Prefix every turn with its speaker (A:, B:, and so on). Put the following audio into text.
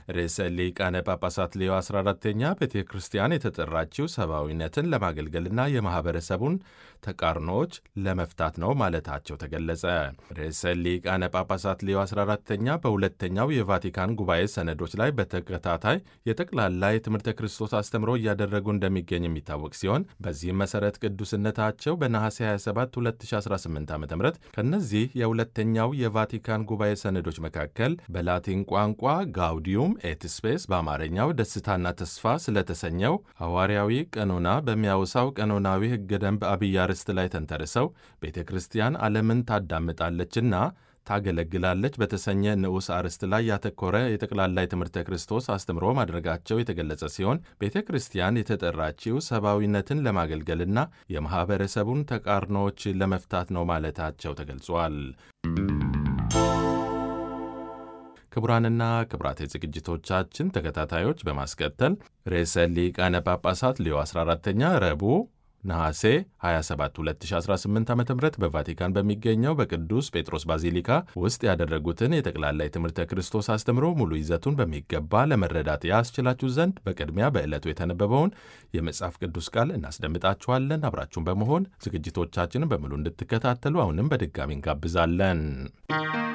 A: ርዕሰ ሊቃነ ጳጳሳት ሌዮ 14ተኛ ቤተ ክርስቲያን የተጠራችው ሰብአዊነትን ለማገልገልና የማኅበረሰቡን ተቃርኖዎች ለመፍታት ነው ማለታቸው ተገለጸ። ርዕሰ ሊቃነ ጳጳሳት ሌዮ 14ተኛ በሁለተኛው የቫቲካን ጉባኤ ሰነዶች ላይ በተከታታይ የጠቅላላ የትምህርተ ክርስቶስ አስተምሮ እያደረጉ እንደሚገኝ የሚታወቅ ሲሆን በዚህም መሠረት ቅዱስነታቸው በነሐሴ 27 2018 ዓ ም ከእነዚህ የሁለተኛው የቫቲካን ጉባኤ ሰነዶች መካከል በላቲን ቋንቋ ጋውዲዩም ኤት ስፔስ በአማርኛው ደስታና ተስፋ ስለተሰኘው ሐዋርያዊ ቀኖና በሚያውሳው ቀኖናዊ ሕገ ደንብ አብይ አርዕስት ላይ ተንተርሰው ቤተ ክርስቲያን ዓለምን ታዳምጣለችና ታገለግላለች በተሰኘ ንዑስ አርዕስት ላይ ያተኮረ የጠቅላላ የትምህርተ ክርስቶስ አስተምሮ ማድረጋቸው የተገለጸ ሲሆን ቤተ ክርስቲያን የተጠራችው ሰብአዊነትን ለማገልገልና የማኅበረሰቡን ተቃርኖዎች ለመፍታት ነው ማለታቸው ተገልጿል። ክቡራንና ክቡራት የዝግጅቶቻችን ተከታታዮች በማስከተል ርዕሰ ሊቃነ ጳጳሳት ሌዮ 14ተኛ ረቡዕ ነሐሴ 27 2018 ዓ ም በቫቲካን በሚገኘው በቅዱስ ጴጥሮስ ባዚሊካ ውስጥ ያደረጉትን የጠቅላላ የትምህርተ ክርስቶስ አስተምሮ ሙሉ ይዘቱን በሚገባ ለመረዳት ያስችላችሁ ዘንድ በቅድሚያ በዕለቱ የተነበበውን የመጽሐፍ ቅዱስ ቃል እናስደምጣችኋለን። አብራችሁን በመሆን ዝግጅቶቻችንን በሙሉ እንድትከታተሉ አሁንም በድጋሚ እንጋብዛለን።